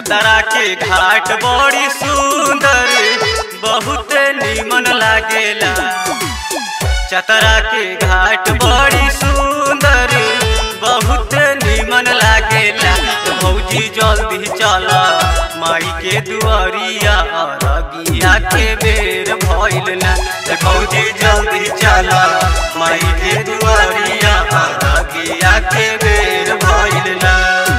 चतरा के घाट बड़ी सुंदर बहुत निमन लागेला चतरा के घाट बड़ी सुंदर बहुत निमन लागेला भौजी जल्दी चला माई के दुआरिया अरगिया के बेर भइल ना भौजी जल्दी चला माई के दुआरिया अरगिया के बेर भइल ना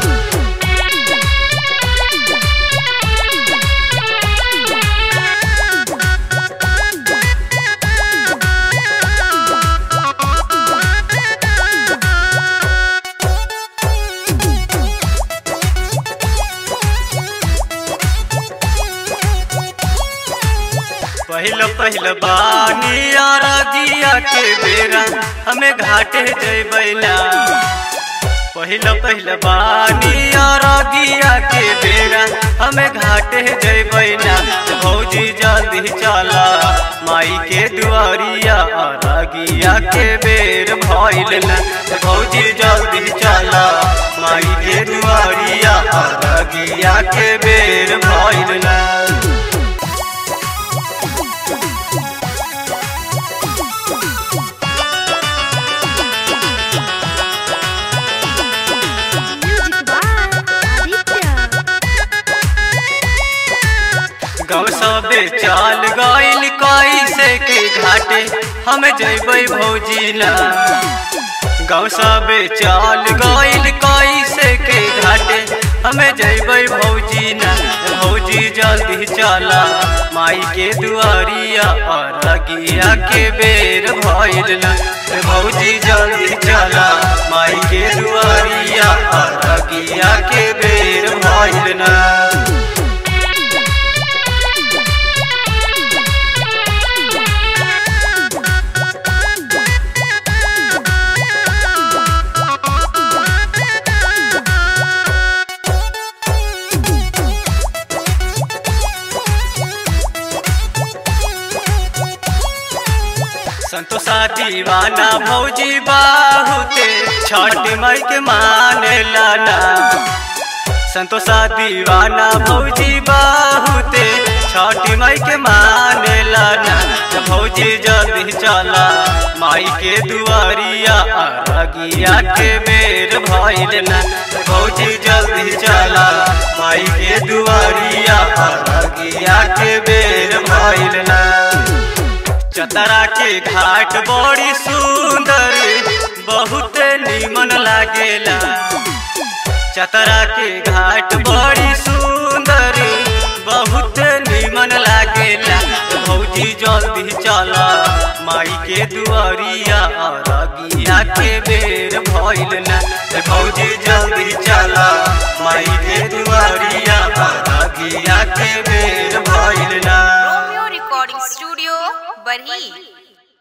पहल पहल बानी अरगिया के बेरा हमें घाटे जैबैला पहिल पहिल बानी अरगिया के बेरा हमें घाटे जैबैला भौजी जल्दी चला माई के दुआरिया अरगिया के बेर भइल ना भौजी जल्दी चला माई के दुआरिया अरगिया के बेर भइल ना Music by Aditya. गाँव सबे चाल गइल कैसे के घाटे हम जैबै भौजी ना गाँव सबे चाल गइल कैसे के घाटे हम जैबै भौजी ना भौजी जल्दी चला माई के दुआरिया अरगिया के बेर भइल ना भौजी जल्दी चला माई के दुआरिया अरगिया के बेर भइल ना संतोषा दीवाना भौजी बाहुते छठ माई के माने लाना संतोषा दीवाना भौजी बाहुते छठ माई के माने लाना भौजी जल्दी चला माई के दुआरिया अरगिया के बेर भइल ना भौजी जल्दी चला माई के दुआरिया अरगिया के बेर भइल ना चतरा के घाट बड़ी सुंदर बहुत निमन लागेला चतरा के घाट बड़ी सुंदर बहुत निमन लागेला भौजी जल्दी चला माई के दुआरिया अरगिया के बेर भइल ना भौजी जल्दी चला माई के दुआरिया अरगिया के बेर भइल ना Romeo Recording Studio, Barhi.